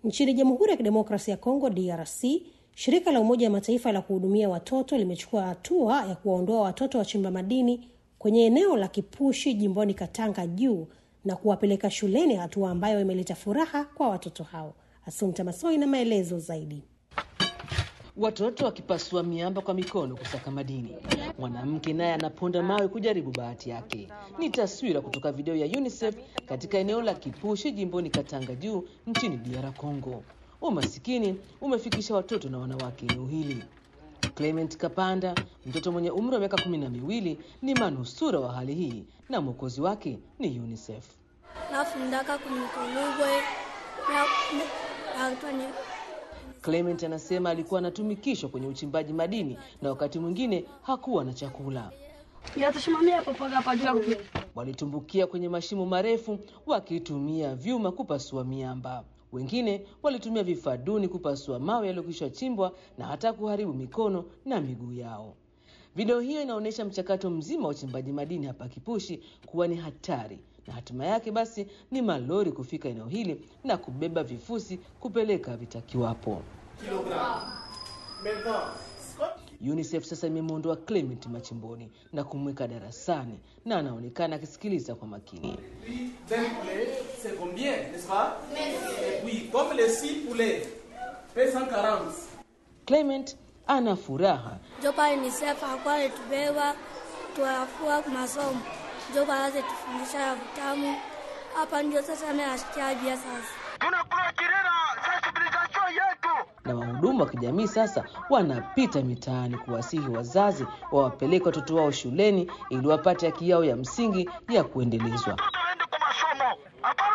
Nchini Jamhuri ya Kidemokrasia ya Kongo DRC, shirika la Umoja wa Mataifa la kuhudumia watoto limechukua hatua ya kuwaondoa watoto wachimba madini kwenye eneo la Kipushi jimboni Katanga juu na kuwapeleka shuleni, hatua ambayo imeleta furaha kwa watoto hao. Asumta Masoi na maelezo zaidi. Watoto wakipasua miamba kwa mikono kusaka madini, mwanamke naye anaponda mawe kujaribu bahati yake. Ni taswira kutoka video ya UNICEF katika eneo la Kipushi jimboni Katanga juu nchini DR Congo. Umasikini umefikisha watoto na wanawake eneo hili. Clement Kapanda, mtoto mwenye umri wa miaka kumi na miwili, ni manusura wa hali hii na mwokozi wake ni UNICEF. nafundaka kunikolugwe natoni Clement anasema alikuwa anatumikishwa kwenye uchimbaji madini na wakati mwingine hakuwa na chakula. yatusimamia papaga pajua kupi Walitumbukia kwenye mashimo marefu wakitumia vyuma kupasua miamba. Wengine walitumia vifaa duni kupasua mawe yaliyokwisha chimbwa na hata kuharibu mikono na miguu yao. Video hiyo inaonyesha mchakato mzima wa uchimbaji madini hapa Kipushi kuwa ni hatari, na hatima yake basi ni malori kufika eneo hili na kubeba vifusi kupeleka vitakiwapo. UNICEF sasa imemwondoa Clement machimboni na kumweka darasani na anaonekana akisikiliza kwa makini. d'un poulet, c'est combien, n'est-ce pas Et puis, comme les 6 poulets, fait 140. Clement ana furaha jopa UNICEF akuwa alitubeba tuafua masomo jopa aze tufundisha ya vitamu hapa ndio sasa nayasikia bia sasa na wahudumu wa kijamii sasa wanapita mitaani kuwasihi wazazi wawapeleke watoto wao shuleni ili wapate haki yao ya msingi ya kuendelezwa. waende kwa masomo hapana